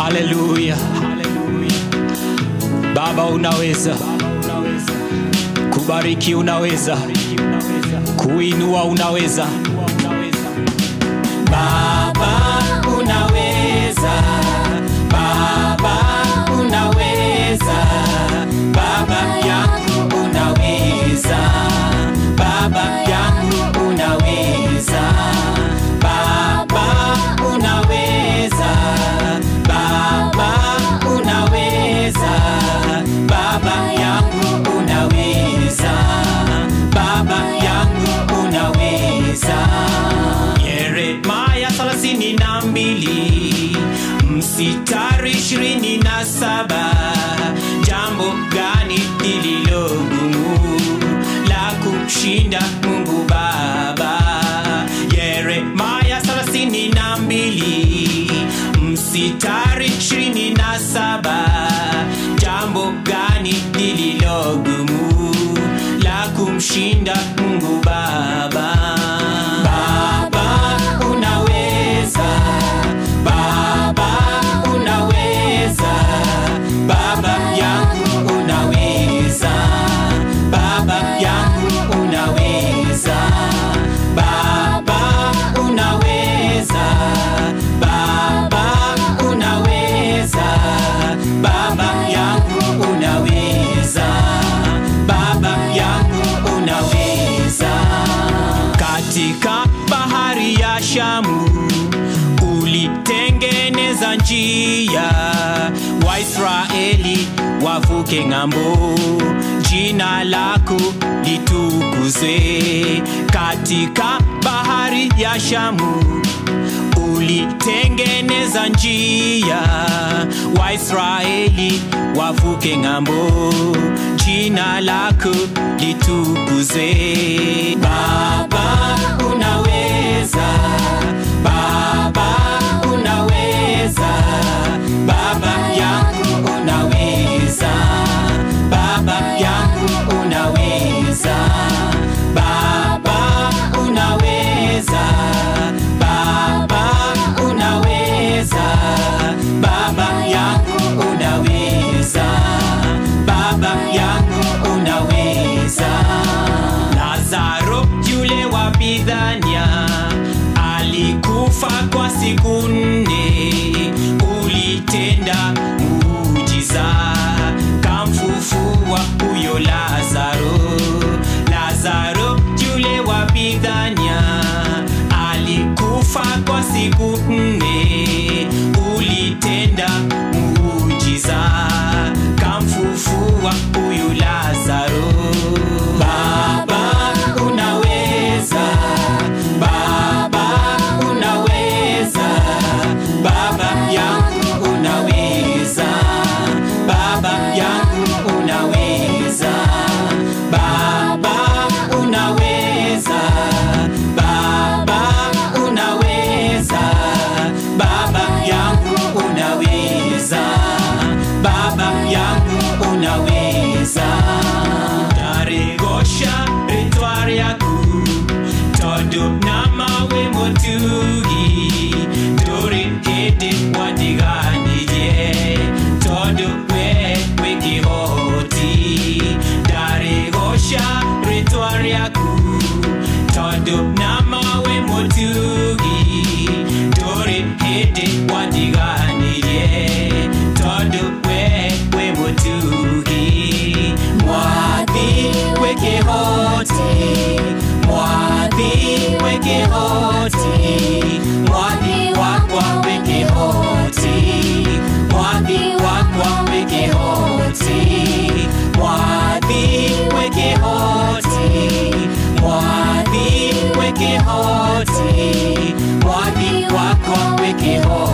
haleluya baba unaweza kubariki unaweza kuinua unaweza baba unaweza baba unaweza baba yangu unaweza baba yangu unaweza baba unaweza baba unaweza baba yangu unaweza baba yangu unaweza yeremaya thelathini na mbili msitari ishirini na saba jambo gani lililo gumu la kumshinda mungu baba yeremaya thelathini na mbili msitari ishirini na saba jambo gani lililo gumu la kumshinda mungu baba baba unaweza baba unaweza baba yangu unaweza baba yangu unaweza baba unaweza baba unaweza baba yangu unaweza baba yangu unaweza katika bahari ya shamu ulitengeneza njia waisraeli wavuke ng'ambo jina lako litukuzwe katika bahari ya shamu ulitengeneza njia waisraeli wavuke ng'ambo jina lako litukuzwe baba unaweza baba unaweza baba yangu unaweza baba yangu unaweza baba unaweza baba unaweza baba yangu unaweza baba yangu unaweza lazaro yule wa bidhania alikufa kwa siku nne ulitenda muujiza kamfufua huyo lazaro lazaro yule wa bidhania alikufa kwa siku nne ulitenda muujiza kamfufua huyu lazaro baba unaweza baba unaweza baba yangu unaweza baba yangu unaweza baba unaweza baba unaweza baba yangu unaweza baba yangu unaweza taregosha ritwa ryaku tondu na mawe mutugi nduri hindi watiganirie tondu we wi kihoti ndaregosha ritwa ryaku tondu na mawe mutugi nduri hindi watiganirie tondu we wi mutugi mwathi wi kihoti mwathi wi kihoti mwathi wakwa wi kihoti mwathi wakwa wi kihoti mwathi wi kihoti mwathi wi kihoti mwathi wakwa wi kihoti